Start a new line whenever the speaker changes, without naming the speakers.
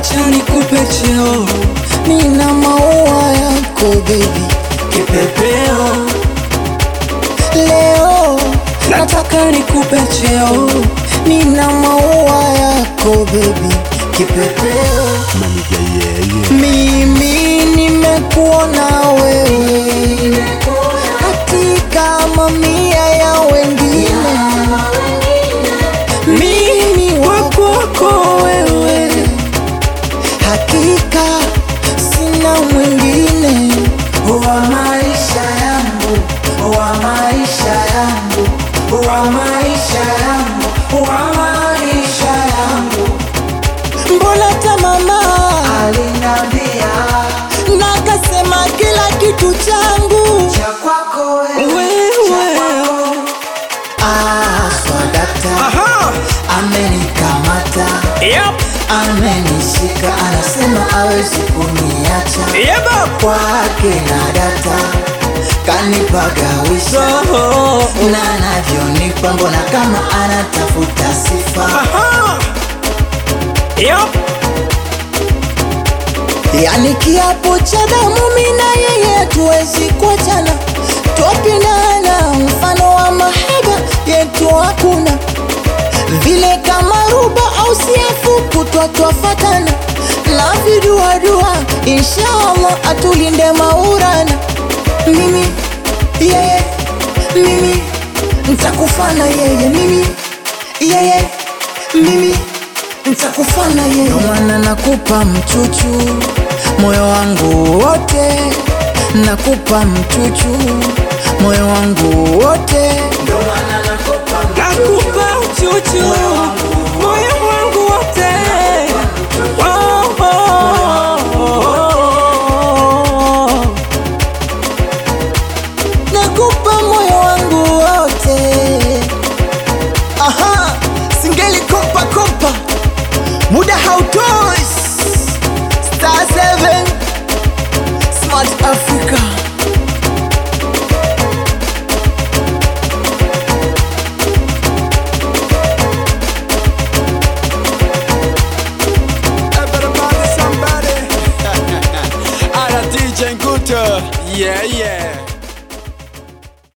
acha nikupe cheo, nina maua yako baby, kipepeo leo nataka nikupe cheo, nina maua yako baby, kipepeo mimi nimekuona wewe katika mamia ya wengine, mimi wakwako wewe, hakika sina mwingine wa maisha yangu, wa maisha yangu, wa maisha yangu, wa maisha yangu. Mbona hata mama
Alinambia
nakasema kila kitu changu
cha kwako wewe,
wewe.
Ah, swadakta
Aha.
amenikamata,
Yep.
amenishika, anasema hawezi kuniacha
Yeba.
kwake na data kanipagawisha
Oh.
na anavyonipa, mbona kama anatafuta sifa
Aha. Yep.
yani kiapo cha damu, mimi na yeye tuwezi kuachana, twapendana, mfano wa mahaba yetu hakuna vile kama ruba au siafu kutwa twafatana na viduadua, inshallah atulinde maurana, mimi yeye, mimi ntakufana yeye, mimi yeye, mimi ntakufana yeye, Ndio maana nakupa mchuchu moyo wangu wote, nakupa mchuchu moyo wangu wote, Ndio maana nakupa
Nakupa uchuchu moyo wangu wote. Oh, oh, oh.
nakupa moyo wangu wote. Aha, singeli kompa kompa, muda hautoshi. Star 7 Smart Africa.
Everybody, somebody. Ara DJ Nguto. Yeah, yeah.